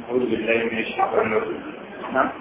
أعوذ بالله من الشيطان الرجيم نعم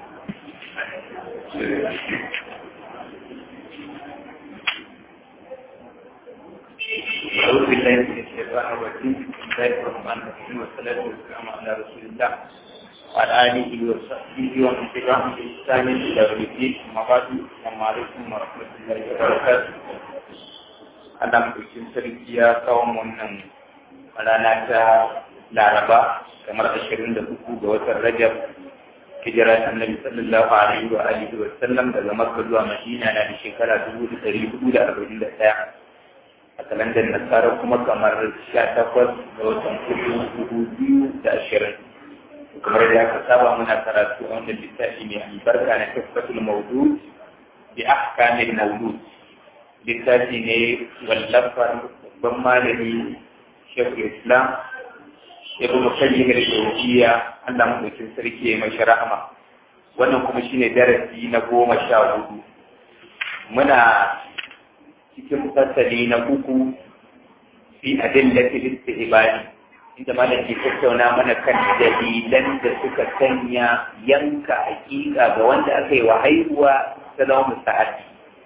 أعوذ بالله من الشيطان الرجيم بسم الله الرحمن الرحيم والصلاة والسلام على رسول الله وعلى آله وصحبه ومن تبعهم بإحسان إلى يوم الدين أما بعد السلام عليكم ورحمة الله وبركاته Allah mutukin sarki ya kawo wannan rana ta Laraba kamar ashirin da uku ga watan Rajab hijira ta Annabi sallallahu alaihi wa alihi wa sallam daga Makka zuwa Madina na da shekara dubu da ɗari hudu da arba'in da ɗaya a kalandar Nasara kuma kamar sha takwas ga watan hudu dubu biyu da ashirin kamar da aka saba muna karatu a wannan littafi mai albarka na tafatul mawdud bi ahkamil mawdud littafi ne wallafar babban malami shekul islam ibn qayyim al-jawziyya Allah madaukin sarki ya mashi rahama wannan kuma shine darasi na goma sha hudu muna cikin fasali na uku fi adillatil istihbari inda malam ke tattauna mana kan dalilan da suka sanya yanka hakika ga wanda aka yi wa haihuwa ta zama musta'adi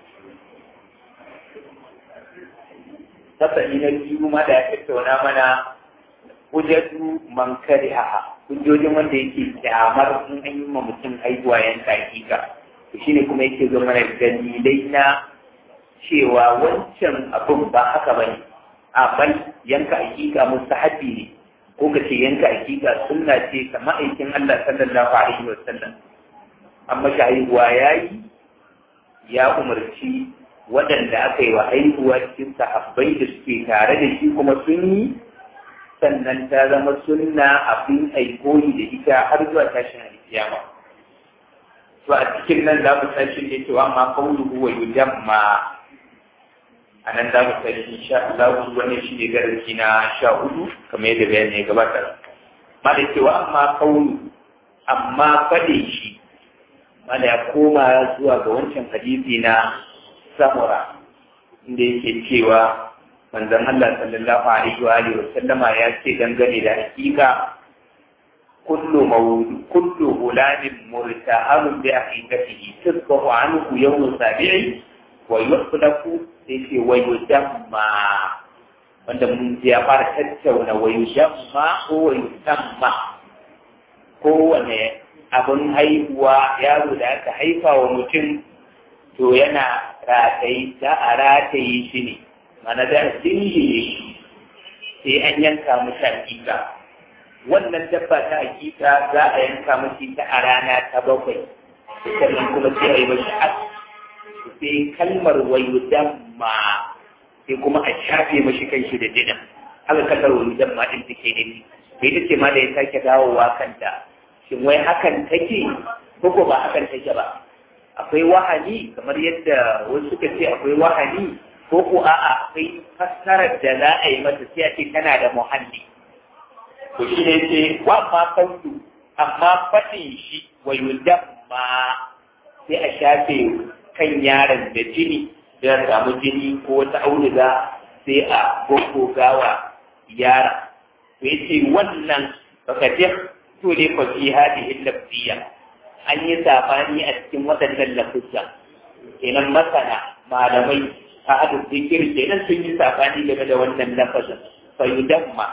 fasali na biyu ma da ya tattauna mana hujjatu man kariha hujjojin wanda yake kyamar in an yi ma mutum haihuwa yanka hakika to shine kuma yake zo mana dalilai na cewa wancan abin ba haka bane a bal yanka hakika mustahabi ne ko ka ce yanka hakika sunna ce ka ma'aikin Allah sallallahu alaihi wa sallam amma shi haihuwa yayi ya umarci waɗanda aka yi wa haihuwa cikin sahabbai da suke tare da shi kuma sun yi sannan ta zama sunna abin aikoyi da ita har zuwa tashin alkiyama to a cikin nan za mu tashi ne cewa ma qawluhu wa yujamma a nan za mu tashi insha Allah wannan shi ne darasi na sha hudu kamar yadda bayani ya gabata ma da cewa amma qawlu amma fade shi ma da ya koma zuwa ga wancan hadisi na samura inda yake cewa manzon Allah sallallahu alaihi wa alihi wa sallama ya ce dangane da hakika kullu mawlud kullu gulamin murtaharun bi aqiqatihi tasbahu anhu yawm sabi'i wa yuhlaku sai ce wa yudamma wanda mun ji ya fara tattauna wa yudamma ko wa yudamma kowane abin haihuwa yaro da aka haifa wa mutum to yana rataye za a rataye shi ne mana da jinjire shi sai an yanka mashi hakika wannan dabba ta hakika za a yanka mashi ta a rana ta bakwai sannan kuma sai a yi mashi as sai kalmar wayo damma sai kuma a shafe mashi kanshi da dinan haka kalmar wayo damma din take ne bai ta ce ma da ya sake dawowa kanta shin wai hakan take ko ba hakan take ba akwai wahani kamar yadda wasu suka ce akwai wahani ko ko a'a akwai fassarar da za a yi mata sai a ce tana da muhalli to shi ne ce wa ma kaulu amma faɗin shi wa yudamma sai a shafe kan yaron da jini da samu jini ko wata auduga sai a goggogawa yara to yace wannan baka je to ne fa fi hadihi lafziya an yi sabani a cikin waɗannan lafuzza kenan masana malamai a hadu zikir kenan sun yi sabani game da wannan lafazin fa yudamma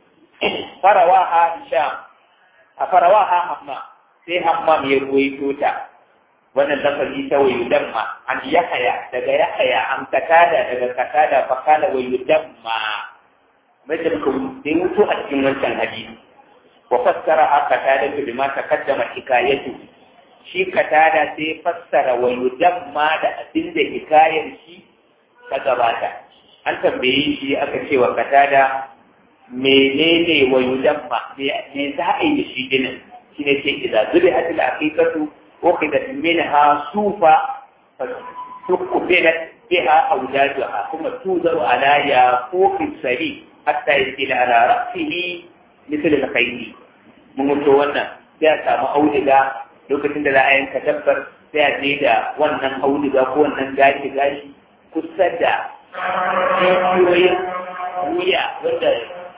farawaha sham a farawaha hamma sai hamma mai ruwaito ta wannan lafazi ta wa yudamma an yahaya daga yahaya an katada daga katada fa kala wa yudamma mace muka dai mutu a cikin wancan hadisi wa fassara haka tada bima taqaddama hikayatu shi katada sai fassara wa yudamma da abin da hikayar shi ta gabata an tambaye shi aka ce wa katada menene wa yudamma me za a yi da shi dinin shi ne ce idan zubi hatil aqiqatu ukhidat minha sufa tukubilat biha awdaduha kuma tuzaru ala ya fuqi sari hatta yasila ala ra'sihi misal al-khayli mun mutu wannan sai a samu auduga lokacin da za a yanka dabbar sai a je da wannan auduga ko wannan gashi gashi kusa da jijiyoyin wuya wanda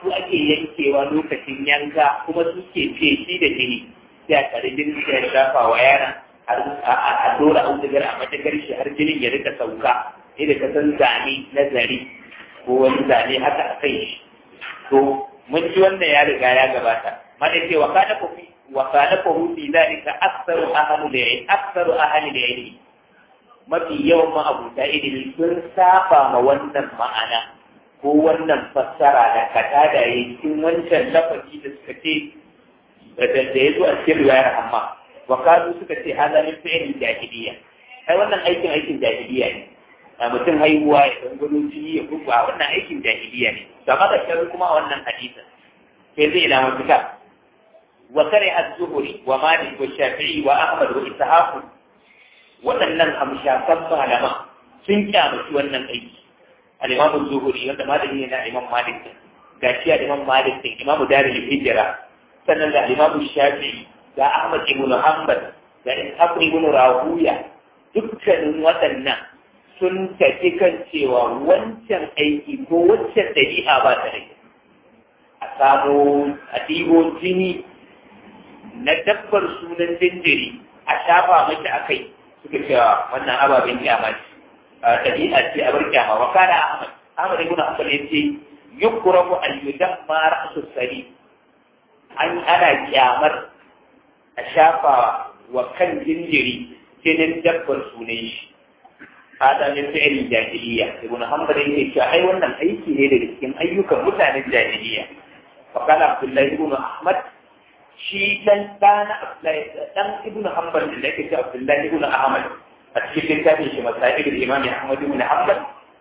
su ake yankewa lokacin yanka kuma su ke feshi da jini sai a tare jinin sai ya shafa wa yaron a dora audugar a matagar shi har jinin ya rika sauka sai da ka san zane na zare ko wani zane haka a kai shi to mun ji wannan ya riga ya gabata mana ce wa kana ku fi wa kana ku fi zalika aktsaru ahli da yayi aktsaru ahli da yayi mafi yawan ma'abuta ilimi sun saba ma wannan ma'ana ko wannan fassara da kata da yayi cikin wancan lafazi da suka ce da ya zo a cikin riwayar amma wa kanu suka ce hada min fi'il jahiliya ai wannan aikin aikin jahiliya ne a mutum haihuwa ya dan gudu jini ya kuka wannan aikin jahiliya ne da maka sharri kuma a wannan hadisin sai zai ila mafita wa kare az-zuhri wa malik wa shafi'i wa ahmad wa ishaq waɗannan hamshakan malama sun kyamaci wannan aiki al-imam az-zuhri wanda malami ne na imam malik gashi al-imam malik din imam darul hijra sannan da al-imam shafi'i da ahmad ibn hanbal da ishaq ibn rahuya dukkanin waɗannan sun tafi kan cewa wancan aiki ko wancan ɗabi'a ba ta rai a samo a ɗibo jini na dabbar sunan jinjiri a shafa mashi a kai suka cewa wannan ababen kyama ce ɗabi'a ce a bar kyama wa kana ahmad ahmad ibn hanbal ya ce yukrahu an yudamma ra'su sari an ana kyamar a shafa wa kan jinjiri jinin dabbar sunan shi hada min fi'il jahiliya ibn hanbal yake cewa ai wannan aiki ne daga cikin ayyukan mutanen jahiliya fa kana abdullahi ibn ahmad shi dan dana abdullahi dan ibn hanbal da yake cewa abdullahi ibn ahmad a cikin littafin shi masail al-imam ahmad ibn hanbal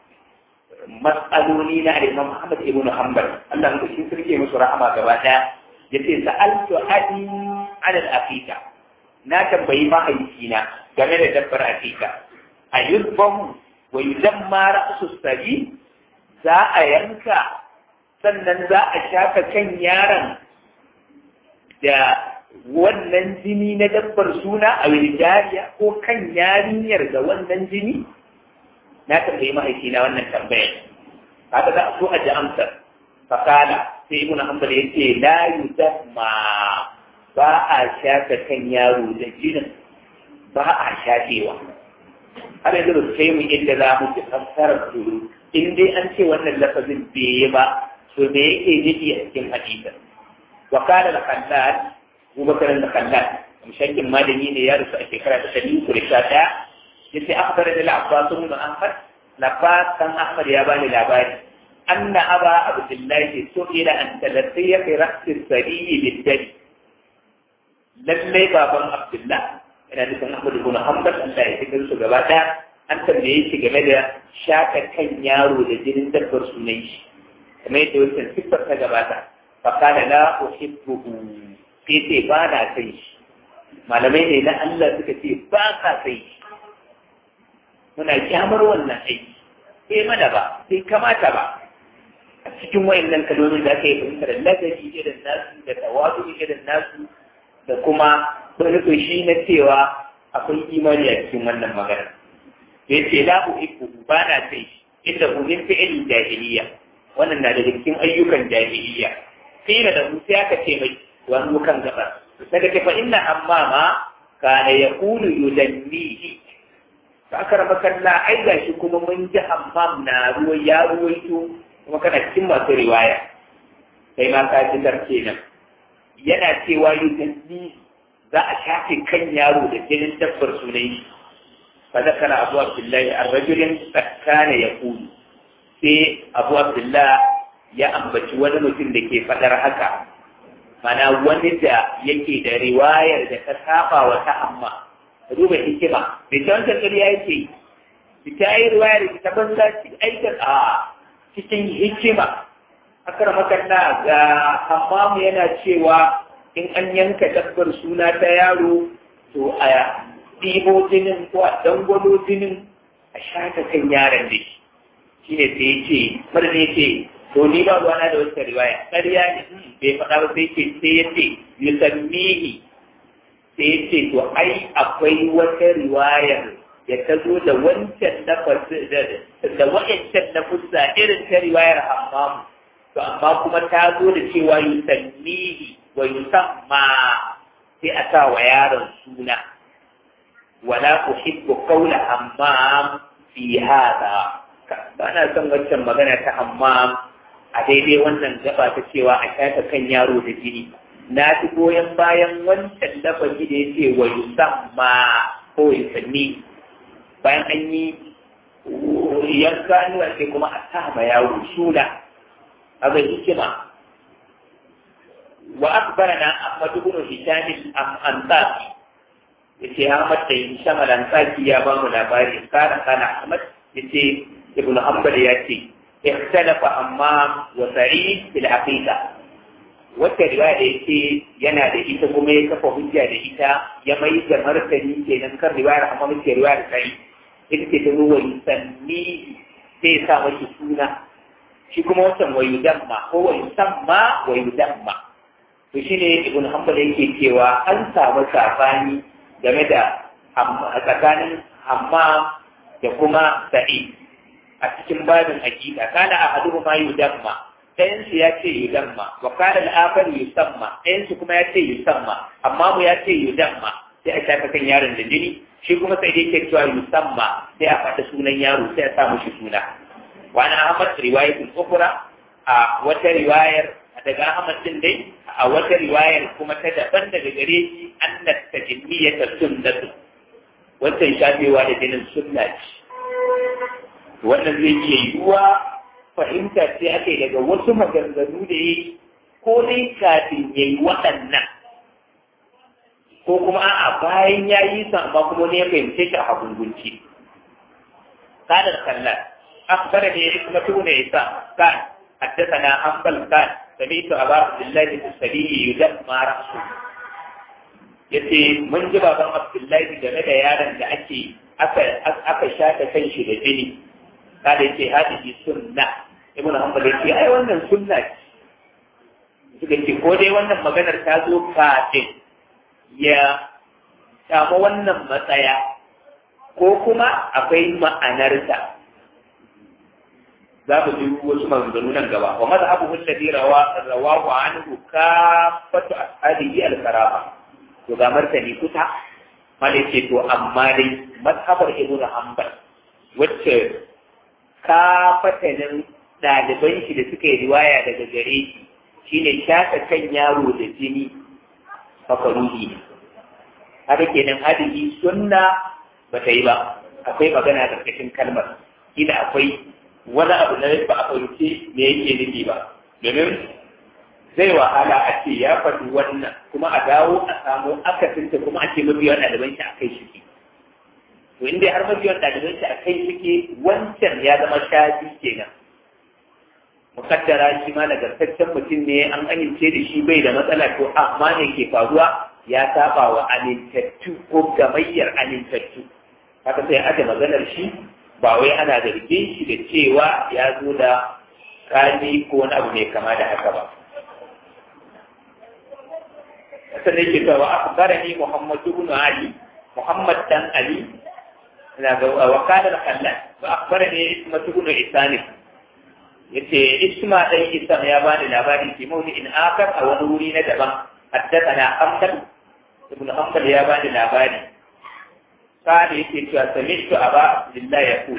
mas'aloni na al-imam ahmad ibn hanbal Allah mu shi sirke musu rahama gaba daya yace sa'altu adi ala al-aqiqa na tambayi mahaifina game da dabbar aqiqa a yuzbahu wa yuzamma ra'su sabi za a yanka sannan za a shafa kan yaron da wannan jini na dabbar suna a wiljariya ko kan yarinyar da wannan jini na tambayi mahaifina wannan tambayar haka za a so a ji amsar fakala sai ibn hanbal yace la yuzamma ba a shafa kan yaro da jinin ba a shafewa har yanzu ba su kai mu inda za mu ci fassarar turu in dai an ce wannan lafazin bai yi ba to me yake nufi a cikin hadisin wa kana da kallal Abubakar da kallal mushakin malami ne ya rusu a shekara ta ɗari uku da sha ɗaya yace akhbar da al-abbas ibn ahmad labbas kan ahmad ya bani labari anna aba abdullahi su'ila an talattiya fi ra'si sariyi bid-dali lallai baban abdullah yana nufin Ahmad ibn Hanbal Allah ya cikin su gaba ɗaya an tambaye shi game da shaka kan yaro da jinin dabbar sunan shi kamar yadda wancan siffar ta gabata fa kana la uhibbuhu sai ce ba na sai shi malamai ne na Allah suka ce ba ka sai shi muna kyamar wannan aiki sai mana ba sai kamata ba a cikin wayannan kalmomin da aka yi fahimtar ladabi irin nasu da tawadu irin nasu da kuma wani shi na cewa akwai imani a cikin wannan magana ya ce la uhibbu ba na sai inda hu min fi'il jahiliya wannan na daga cikin ayyukan jahiliya kila da mu sai aka ce mai wani kan gaba daga ce fa inna ammama kana yaqulu yudannihi ka akarama kalla ai gashi kuma mun ji hammam na ruwa ya ruwaito kuma kana cikin masu riwaya kai ma ka ji kenan yana cewa yudannihi za a shafe kan yaro da jinin dabbar sunai shi fa zakara abu abdullahi ar-rajulin kana yaqulu sai abu abdullah ya ambaci wani mutum da ke fadar haka mana wani da yake da riwayar da ta saba wa ta amma duba hikima bai ta wancan ƙarya yake ta yi riwayar da ta banza aikar a cikin hikima akar makalla ga hammamu yana cewa in an yanka dabbar suna ta yaro to a ɗibo jinin ko a dangwalo jinin a shata kan yaron da shi shi ne sai ya ce mara ne ce to ni ba ruwana da wata riwaya ƙarya ne bai faɗa ba sai ce sai ya ce yusammihi sai ya ce to ai akwai wata riwayar da ta zo da wancan na da wa'ancan na fusa irin ta riwayar hammamu to amma kuma ta zo da cewa yusannihi wa yusamma sai a sa wa yaron suna wala uhibbu qawla hammam fi hada ba na son wancan magana ta hammam a daidai wannan gaba ta cewa a shafa kan yaro da jini na fi goyon bayan wancan lafazi da ya ce wa yusamma ko yusanni bayan an yi yanka nuna sai kuma a sa ma yaro suna a ga hikima wa akbarana ahmad ibn hisham al-ansari yace ahmad da hisham al-ansari ya ba mu labari kana kana ahmad yace ibn hanbal ya ce ikhtalafa amma wa sa'id bil aqiqa wata riwaya da yake yana da ita kuma ya kafa hujja da ita ya mai da martani kenan kan riwayar amma muke riwayar sai ita ce ta zo wa yusanni sai sa mashi suna shi kuma wancan wa yudamma ko wa yusamma wa yudamma to shine ibn hanbal yake cewa an samu sabani game da tsakanin hamma da kuma sa'id a cikin babin hakika kana ahaduhu ma yudamma ɗayan su ya ce yudamma wa kana al-akhar yusamma ɗayan su kuma ya ce yusamma amma mu ya ce yudamma sai a shafa kan yaron da jini shi kuma sai dai ke cewa yusamma sai a faɗa sunan yaro sai a sa mushi suna wani ahmad riwayatul ukhra a wata riwayar daga ahmad din dai a wata riwayar kuma ta daban daga gare shi annat tajimmiyata sunnatu wancan shafewa da jinin sunna ce wannan zai iya yiwuwa fahimta ce ake daga wasu maganganu da yi ko dai kafin ya yi waɗannan ko kuma a'a bayan ya yi sa amma kuma ne ya fahimce shi a hagungunci kadar kallar akbar ne ya kuma tuna ya sa kan حدثنا حنبل قال سمعت أبا عبد الله السبيعي يدمى رأسه yace mun ji baban Abdullahi game da yaron da ake aka aka shata kan shi da jini kada yace hadisi sunna ibnu hanbal yace ai wannan sunna ce suka ce ko dai wannan maganar ta zo kafin ya samu wannan matsaya ko kuma akwai ma'anarta za mu ji wasu maganganu nan gaba wa mazhabuhu alladhi rawa rawahu anhu kafatu ashabihi al-karama to ga martani kusa mala ce to amma dai mazhabar ibnu hanbal wacce kafatanin ɗaliban shi da suka yi riwaya daga gare shi shine shaka kan yaro da jini makaruhi ne haka kenan hadisi sunna ba ta yi ba akwai magana karkashin kalmar kila akwai wani abu na ba a fahimci me yake nufi ba domin zai wahala a ce ya faɗi wannan kuma a dawo a samu akasinta kuma a ce mabiyan ɗaliban shi a kai shi to inda har mabiyan ɗaliban shi a kai shi wancan ya zama shafi kenan mukaddara shi ma nagartaccen mutum ne an amince da shi bai da matsala to amma ne ke faruwa ya saba wa amintattu ko gamayyar amintattu haka sai aka maganar shi ba wai ana zargin shi da cewa ya zo da kani ko wani abu mai kama da haka ba sannan ke cewa akbarani muhammadu ibn ali muhammad dan ali na ga wakalar kallon wa akbarani ismatu ibn isani yace isma dan isa ya bani labari ke mawdi in akar a wani wuri na daban haddathana amsal ibn hanbal ya bani labari قال يكي سمعت أبا عبد الله يقول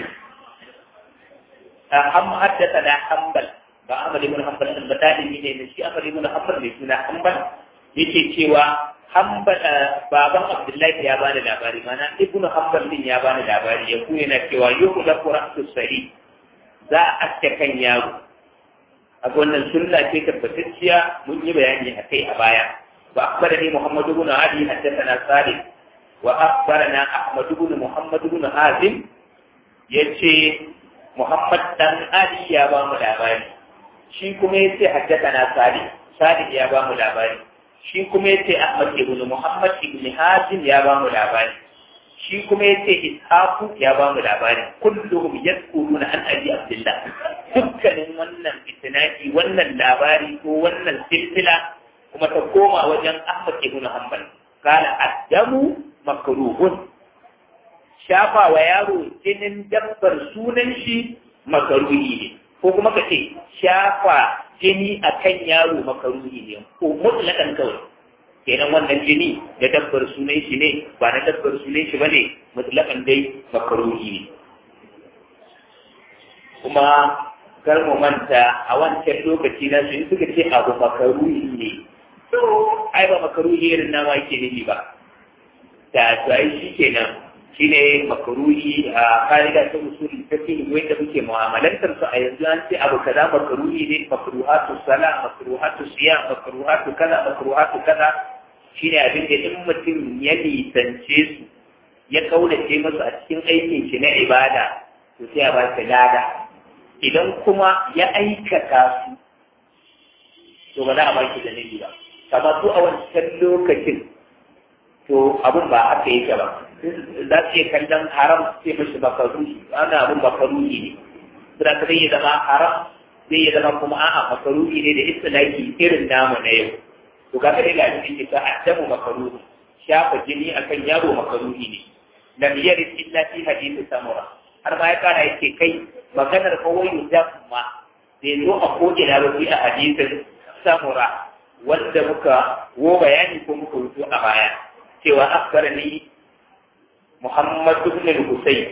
أهم حدثنا حنبل بأمر ابن حنبل البتاني من نشي أمر ابن حنبل لسنا حنبل يكي cewa حنبل baban Abdullahi ya bani labari mana ibnu hanbal din ya bani labari ya kuya na cewa yuhu da qur'atu sari za a aske kan yaro a wannan sunna ce tabbatacciya mun yi bayani a kai a baya wa akhbarani muhammad ibn ali haddathana salih وأخبرنا أحمد بن محمد بن حازم يتي محمد بن علي يا بام الأباني شي كما يتي حدثنا صالح صالح يا بام الأباني شي كما يتي أحمد بن محمد بن حازم يا بام الأباني shi kuma ya ce ishaku ya ba mu labari kullum yadkuruna an abi abdullah dukkanin wannan itinaki wannan labari ko wannan silsila kuma ta koma wajen ahmad ibn hanbal قال الدم مكروه shafa wa yaro jinin dabbar sunan shi makaruhi ne ko kuma ka ce shafa jini akan yaro makaruhi ne ko mutlakan kawai kenan wannan jini da dabbar sunan shi ne ba na dabbar sunan shi bane mutlakan dai makaruhi ne kuma kar mu manta a wancan lokaci na su suka ce abu makaruhi ne to ai ba makaruhi irin na ma yake nufi ba da to ai shi kenan shine makaruhi a ka'ida ta usuli ta ce wanda muke mu'amalantar su a yanzu an ce abu kaza makaruhi ne makruhatu sala makruhatu siyam makruhatu kaza makruhatu kaza shine abin da in mutum ya nisance su ya kaunace masu a cikin aikin shi na ibada to sai a ba shi lada idan kuma ya aikata su to ba za a ba shi da nabi ba kama su a wancan lokacin to abun ba aka yi ba za su iya kallon haram sai mashi makaruhi ana abun makaruhi ne suna ta zai zama haram zai zama kuma a'a makaruhi ne da istilaki irin namu na yau to ga dai ga cikin ta addamu makaruhi shafa jini akan yaro makaruhi ne lam yarid illa fi hadith samura har ma ya kara yake kai maganar kawai ma bai zo a ko'ina ba a hadisin samura wanda muka wo bayani ko muka rubuto a baya cewa akbarani محمد بن الحسين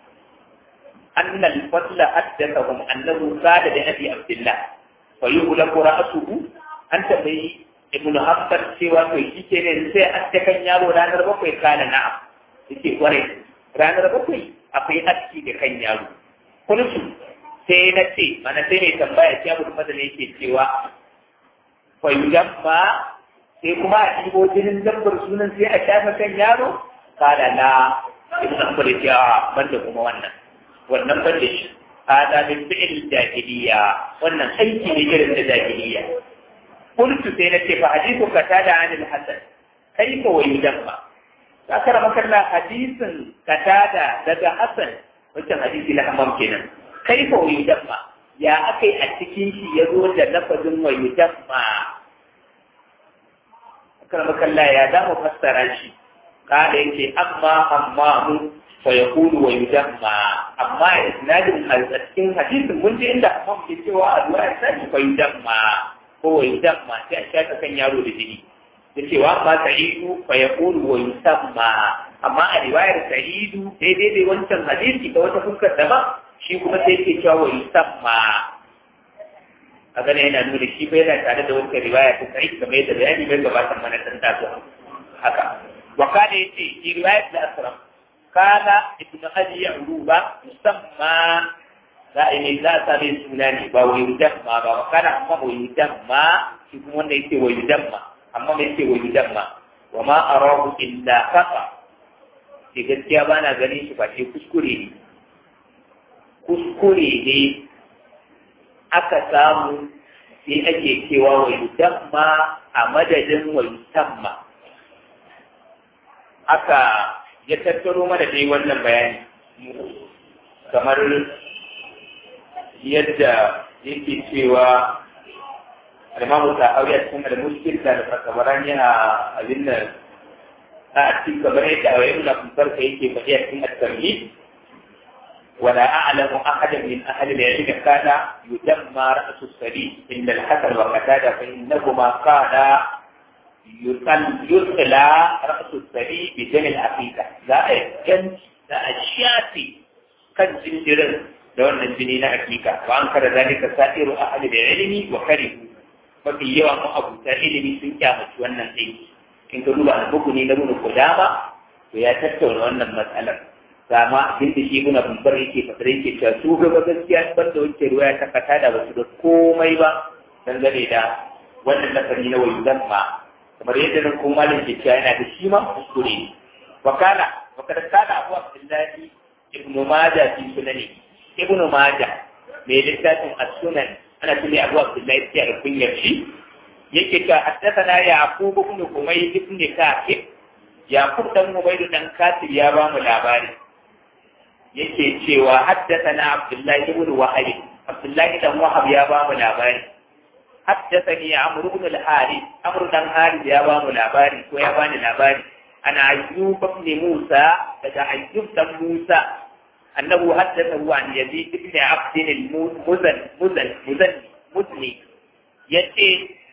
أن الفضل حدثهم أنه قال لأبي عبد الله فيغلق رأسه أنت بي ابن حفصر سوى في كيكين سي أتكن يارو رانر بقوي قال نعم يكي ورين رانر بقوي أقوي أتكي لكن يارو قلت sai na ce mana sai mai tambaya ce abu da yake cewa fayyudan ma sai kuma a ɗibo jinin dabbar sunan sai a shafa kan yaro kada na ibn hanbal ya banda kuma wannan wannan banda shi hada min fi'l jahiliya wannan aiki ne irin da jahiliya qultu sai na ce fa hadithu katada anil hasan kaifa wa yudamma ka kara makalla hadisin katada daga hasan wancan hadisi na hamam kenan kaifa wa yudamma ya akai a cikin shi ya zo da lafazin wa yudamma kara makalla ya za mu fassara shi kada yake amma amma mu fa yaqulu wa yudamma amma isnadin al-cikin hadisin mun ji inda amma ke cewa addu'a sai fa yudamma ko wa yudamma sai a shaka kan yaro da jini da cewa ma sa'idu fa yaqulu wa yusamma amma a riwayar sa'idu daidai dai wancan hadisi da wata fuskar daban shi kuma sai ke cewa wa yusamma a gane yana nuna shi bai yana tare da wancan riwaya ta sa'id kamar yadda bayani bai gabatar mana tan taso haka وقال يتي في رواية الأسرم قال ابن أبي عروبة يسمى لا إن لا سبي سناني ويدمى وقال أما ويدمى يكون يتي ويدمى أما يتي ويدمى وما أراه إلا خطأ ke gaskiya ba na ganin shi ba ce kuskure ne kuskure ne aka samu sai ake cewa wa yusamma a madadin wa yusamma aka ya tattaro mana dai wannan bayani kamar yadda yake cewa alimamu ta aure a cikin da muskil da fakabaran yana abin da a cikin kamar yadda a wayan lafisar ka yake faɗi a cikin at-tarhi ولا أعلم أحدا من أهل العلم كان يدمى رأس السبيل إلا الحسن وقتادة فإنهما قالا يطلع رأس السبي بدم العقيدة لا يجن لا الشافي كان زنجرا دون الجنين عقيدة وأنكر ذلك سائر أهل العلم وكرهوا mafi yawan ma'abuta ilimi sun kyamaci wannan aiki in ka duba al-bukuni na nuna kudama to ya tattauna wannan matsalar sama abin da shi guna bambar yake fasara yake cewa su gaba gaskiya ban da wancan ruwa ta kata da basu da komai ba dangane da wannan lafari na wayu zamma kamar yadda nan kuma malam ke cewa yana da shi ma kuskure ne wakala wakala kana abu abdullahi ibnu majah fi sunani ibnu majah mai littafin as-sunan ana tuni abu abdullahi sai da kunyar shi yake cewa haddathana yaqub ibn umayyah ibn kafir yaqub dan umayyah dan kafir ya ba mu labari yake cewa haddathana abdullahi ibn wahab abdullahi dan wahab ya ba mu labari haddathani amr ibn al-harith amr dan harith ya ba mu labari ko ya bani labari ana ayyub ibn musa daga ayyub dan musa annahu haddathahu an yazid ibn abd al-muzan muzan muzan muzni yace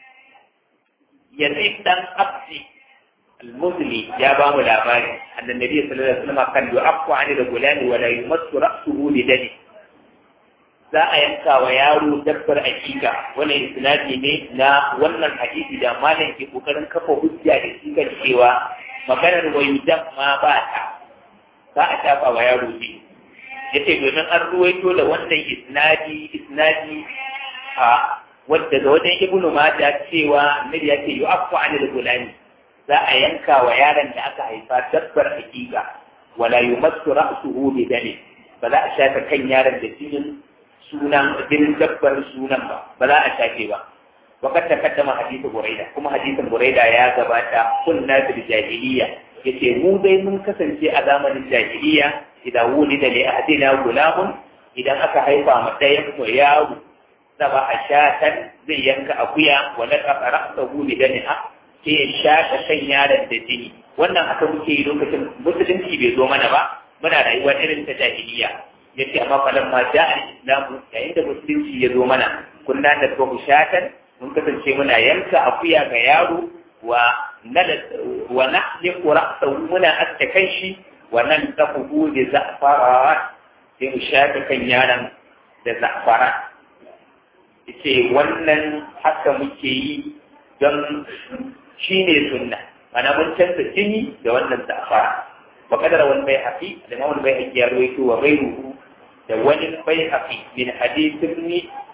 yazid dan abdi al-musli ya ba mu labari annan nabi sallallahu alaihi wasallam kan yu'affu an al-gulam wa la yumassu ra'suhu li dani za a yanka wa yaro dabbar akika wannan isnadi ne na wannan hadisi da malam ke kokarin kafa hujja da shi kan cewa maganar wayudan ma ba ta za a tafa wa yaro ne yace domin an ruwaito da wannan isnadi isnadi a wadda ga wajen ibnu mata cewa nabi ya ce yu'affu anil gulani za a yanka wa yaron da aka haifa dabbar hakika wala yumassu ra'suhu bi dami ba za a shafa kan yaron da jinin sunan jinin dabbar sunan ba ba za a shafe ba وقد تقدم حديث بريدة كما حديث بريدة يا غباتا كنا في الجاهلية yace mu dai mun kasance a zamanin jahiliya idan wuli da ahadina gulamun idan aka haifa ma ɗayan mu yaro saba a shatan zai yanka akuya wala ka ra'sa hu bi daniha sai ya shata kan yaron da jini wannan haka muke yi lokacin musulunci bai zo mana ba muna rayuwa irin ta jahiliya yace amma falan ma ja'a islamu yayin da musulunci ya zo mana kunna da ko shatan mun kasance muna yanka akuya ga yaro wa wa nahliqu ra'sahu muna aske kan shi wa nan tafuhu bi za'fara sai mu shafe kan yaron da za'fara yace wannan haka muke yi don shine sunna mana mun canza jini da wannan za'fara wa kadara wal bayhaqi da mawal bayhaqi ya rawaito wa ghayruhu da wani bayhaqi min hadith ibn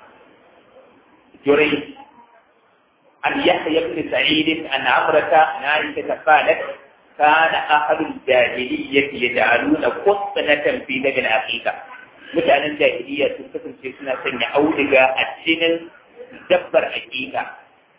jurayj عن يحيى بن سعيد عن عمرة عن عائشة قالت كان أهل الجاهلية يجعلون قطنة في دم العقيقة mutanen jahiliya sun kasance suna sanya auduga a cikin dabbar hakika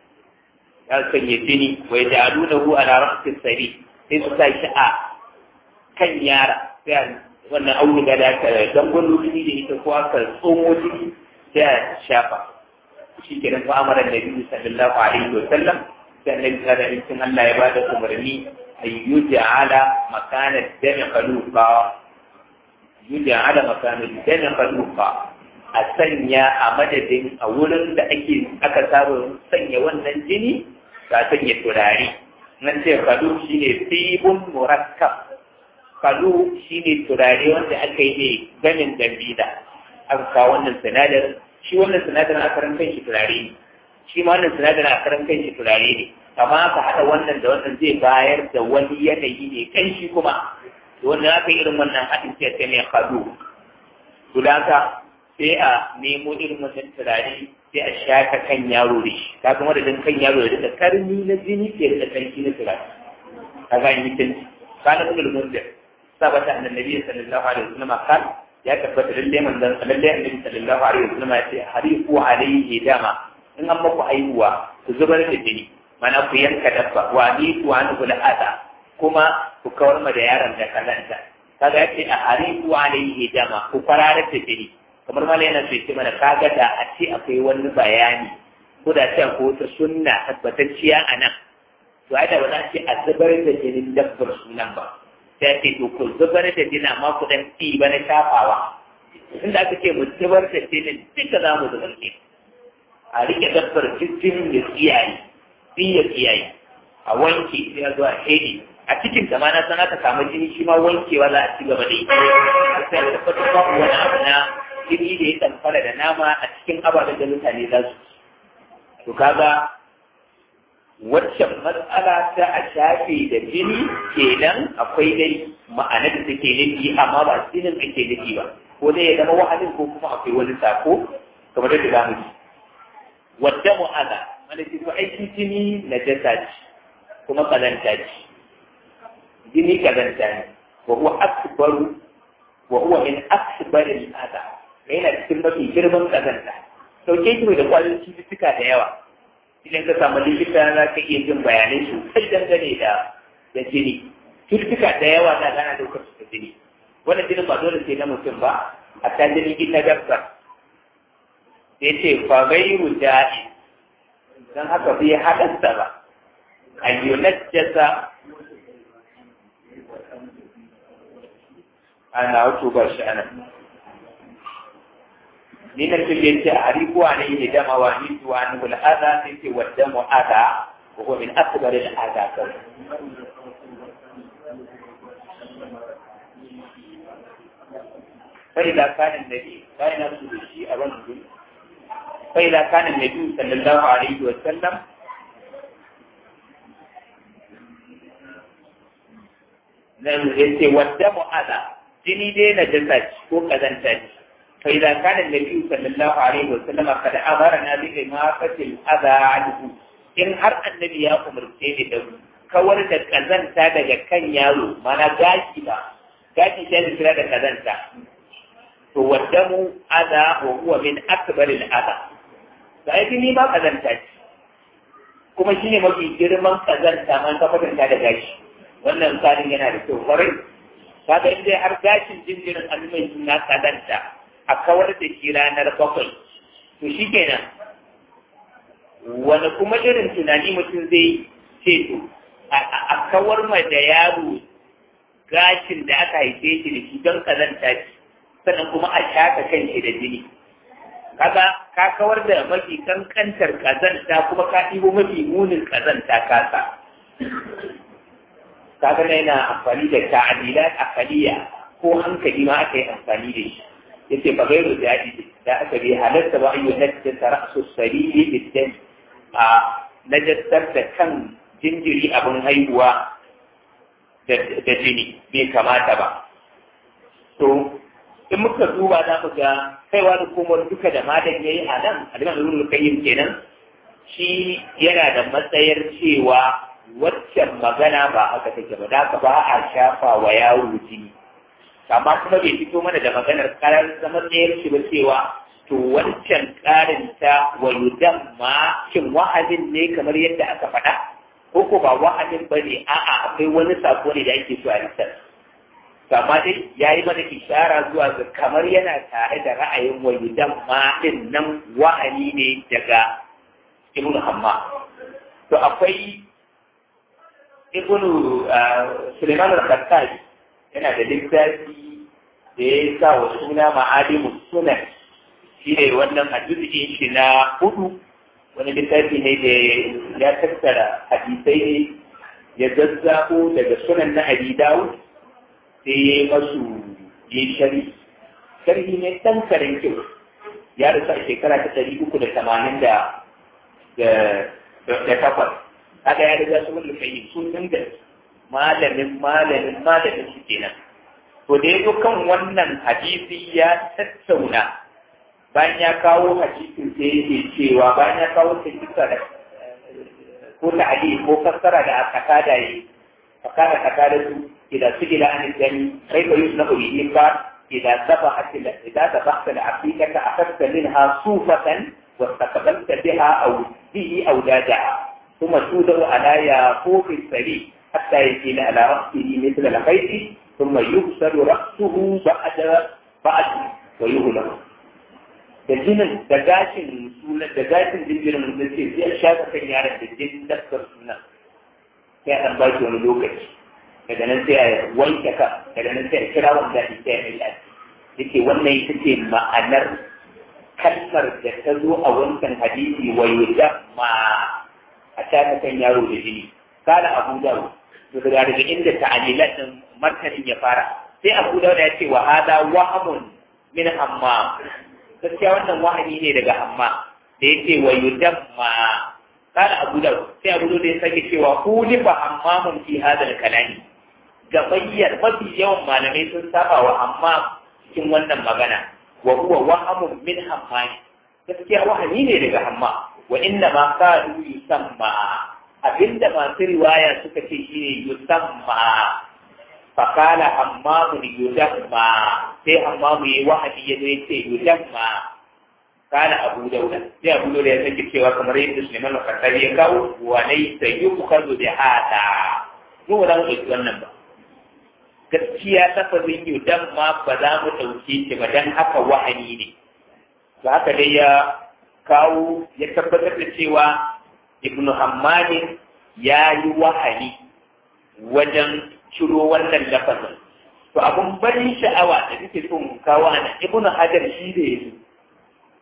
ya sanya jini wai da aluna hu ala ra'sin sari sai su sa shi a kan yara sai wannan auduga da aka dangon jini da ita ko aka tsomo jini sai a shafa shi ke nan fa'amarar da biyu sallallahu alaihi wa sallam sai annabi sallallahu alaihi wa Allah ya bada umarni ayyuja ala makanar dami kalufa yuja ala makanar dami kalufa a sanya a madadin a wurin da ake aka saba sanya wannan jini ka sanya turare nan ce kalu shine tibun murakkab kalu shine turare wanda aka yi ne gamin dambida aka kawo wannan sinadarin shi wannan sinadarin a karan kai shi turare ne shi ma wannan sinadarin a karan kai shi turare ne amma aka haɗa wannan da wannan zai bayar da wani yanayi ne kan shi kuma da wannan aka irin wannan haɗin sai ta ne kado to da haka sai a nemo irin wannan turare sai a shaka kan yaro da shi ka kuma da kan yaro da da karni na jini ke da kanki na turare ka ga yi mutunci kana ibn al-munzir sabata annabi sallallahu alaihi wasallam kan ya tabbata lalle manzon lalle annabi sallallahu alaihi wasallam ya ce harifu alaihi dama in an maku haihuwa ku zubar da jini mana ku yanka dabba wa ni ku an kula ada kuma ku kawar ma da yaron da kalanta kaga yace a harifu alaihi dama ku fararar da jini kamar ma yana so ce mana kaga da a ce akwai wani bayani ko da ce ko ta sunna tabbatacciya a nan to ai da ba za ce a zubar da jinin dabbar sunan ba sai ce to ku zubar da jini amma ku dan ci ba na shafawa inda aka ce mu zubar da jinin duka za mu zubar ne a rike dabbar jinin ya tsiyaye sai ya tsiyaye a wanke sai a zo a shede a cikin da ma na san aka samu jini shi ma wankewa za a ci gaba da yi sai a tabbatar ba wani abu na jini da ya tsamfara da nama a cikin ababen da mutane za su to kaga waccan matsala ta a shafe da jini kenan akwai dai ma'anar da take nufi amma ba jinin ake nufi ba ko dai ya zama wahalin ko kuma akwai wani sako kamar da za mu ji wadda mu'aza wanda ke so aiki jini na jasa ce kuma kazanta ce jini kazanta ne wa huwa akbaru wa huwa min akbaril adha yana cikin mafi girman kazanta sauke shi da kwayoyin cututtuka da yawa idan ka samu likita za ka iya jin bayanai sosai dangane da da jini cututtuka da yawa na gana daukar su da jini wannan jinin ba dole sai na mutum ba a ta jinin ita dabba sai ce fa gairu da'i dan haka bai haɗasta ba ayyunajjasa ana wato ba shi anan ni na tun yace a hariku a ne dama wa ni tuwa ni wal adha sai ce wadda mu adha wa huwa min akbar al adha kawai فإذا كان النبي لا ينسب الشيء رجل فإذا كان النبي صلى الله عليه وسلم nan yace wadda mu'aza jini dai na jasa ko kazanta ce fa idan kana nabi sallallahu alaihi wa sallam kad amarna bi imafatil adha anhu in har annabi ya umarce ni da kawar da kazanta daga kan yaro mana gashi ba gashi sai da kira da kazanta to waddamu adha wa huwa min akbar al adha sai jini ba kazanta ce kuma shine mafi girman kazanta man ka kwatanta da gashi wannan tsarin yana da kyau kwarai kaga in dai har gashin jinjirin alumai suna kadanta a kawar da shi ranar bakwai to shi kenan wani kuma irin tunani mutum zai ce to a kawar ma da yaro gashin da aka haife shi da shi don kazanta shi sannan kuma a shaka kan shi da jini kaga ka kawar da mafi kankantar kazanta kuma ka ɗibo mafi munin kazanta kasa kaga na yana amfani da ta'adilat akaliya ko hankali ma aka yi amfani da shi yace ba gairu da yadi da aka bi halatta ba ayyu najda ra'su sarili bidan a najastar da kan jinjiri abin haihuwa da jini bai kamata ba to in muka duba za mu ga kaiwa da komar duka da madan yayi a nan aliman ibn qayyim kenan shi yana da matsayar cewa waccan magana ba haka take ba da ba a shafa wa yaro jini amma kuma bai fito mana da maganar karar zaman ɗayar shi ba cewa to wancan ƙarin ta wa ma shin wa'azin ne kamar yadda aka faɗa ko ko ba wa'azin ba ne a'a akwai wani sako ne da ake so a lisar amma dai ya yi mana ishara zuwa ga kamar yana tare da ra'ayin wa ma ɗin nan wa'ani ne daga ibn hamma to akwai ibn Suleiman al-Khattabi yana da littafi da ya sa wa suna ma'alimu sunan shi ne wannan hadisi shi na hudu wani littafi ne da ya tattara hadisai ne ya zazzabo daga sunan na Abi Dawud sai ya yi masu yi shari sharhi ne dan karen kyau ya rasu a shekara ta ɗari uku da tamanin da takwas kaga ya riga su wani kai sun dinga malamin malamin malamin su kenan to da yazo kan wannan hadisi ya tattauna bayan ya kawo hadisin sai yake cewa bayan ya kawo ta kisa da ko ta ali ko fassara da aka kada yi fakara kada su idan su ila an gani kai ko yusna ubi ba idan sabahat idan sabahat al-aqiqa akhadta minha sufatan واستقبلت بها أو به أودادها ثم تودع على ياقوت السري حتى يكون على رأسه مثل الخيط ثم يغسل رأسه بعد بعد ويهلك da jinin da gashin suna da gashin jinjirin da ce sai a shafa kan yaron da jinin daskar suna sai a ɗan ba shi wani lokaci daga nan sai a wanke ka daga nan sai a kira wanda ya sai a yi yake wannan ita ce ma'anar kalmar da ta zo a wancan hadisi wa ma a shafa kan yaro da jini kala abu dawo daga daga inda ta'alilat din martanin ya fara sai abu dawo ya ce wa hada wahamun min hamma gaskiya wannan wahani ne daga hamma da ya ce wa yudamma kala abu dawo sai abu dawo ya sake cewa hulifa hammamun fi hadal kalami gabayyar mafi yawan malamai sun saba wa amma cikin wannan magana wa huwa wahamun min hammani gaskiya wahani ne daga hamma wa inna ma kadu yusamma abinda masu riwaya suka ce shi ne yusamma fakala hammamun yudamma sai hammamu yi wahani ya zo ya ce yudamma kana abu dauda sai abu dauda ya sake cewa kamar yadda suleiman al-khattabi ya kawo wa laysa yukhadhu bi hada mu ba za mu ɗauki wannan ba gaskiya lafazin yudamma ba za mu ɗauke shi ba dan haka wahani ne ba haka dai ya kawo ya tabbatar da cewa ibnu hammadin ya yi wahani wajen ciro wannan lafazin to abun barin sha'awa da nake son kawo ana ibnu hajar shi da yanzu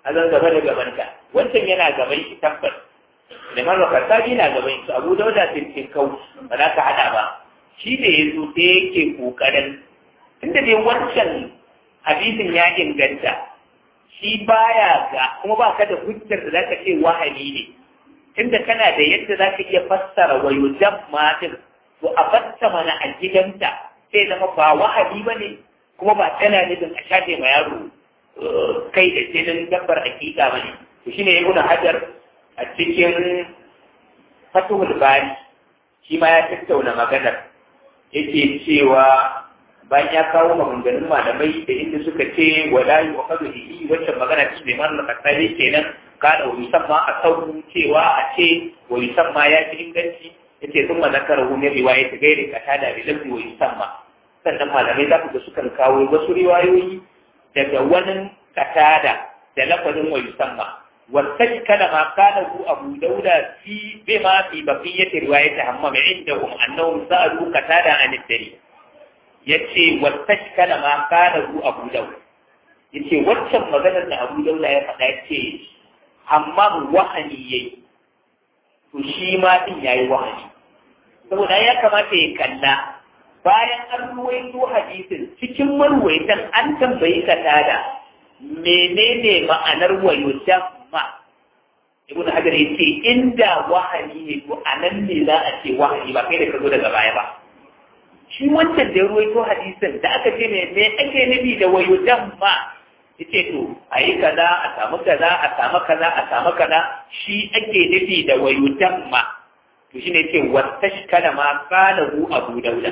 a zan gaba da gabanka wancan yana gaban shi tabbas liman rakasabi na gaban su abu dauda tintin kau ba za ka hada ba shi da ya zo sai yake kokarin tunda dai wancan hadisin ya inganta shi baya ga kuma ba ka da hujjar da zaka ce wahani ne tunda kana da yadda zaka iya fassara wa yujamma din to a fassara mana a gidanta sai zama ba wahani bane kuma ba tana nufin a shafe ma yaro kai da jinin dabbar hakika bane to shine ibnu hajar a cikin fatuhul bari shi ma ya tattauna maganar yake cewa bayan ya kawo maganganun malamai da inda suka ce wala yi wa kadu hihi wacce magana ce bai mara kasari kenan kada wa musamman a sauran cewa a ce wa musamman ya fi inganci ya ce sun mazakar hukumar riwaya ta gaire ka tada da lafi wa musamman sannan malamai za ku ga sukan kawo wasu riwayoyi daga wani katada da lafazin wa musamman والسج كلما قاله أبو داود في بما في بقية رواية همام عندهم أنهم سألوا قتادة عن الدليل yace wattashkala ma kana hu Abu Dawud yace waccan maganar da Abu Dawud ya faɗa yace hammam wahani yayi to shi ma din yayi wahani saboda ya kamata ya kalla bayan an ruwaito hadisin cikin marwaitan an tambayi katada menene ma'anar wayutan ma ibn hajar yace inda wahani ne to anan ne za a ce wahani ba kai da ka zo daga baya ba shi wancan da ya ruwaito hadisin da aka ce me me ake nufi da wayudan ma yace to ayi kaza a samu kaza a samu kaza a samu kaza shi ake nufi da wayudan ma to shine yace wattashkala ma qalahu abu dauda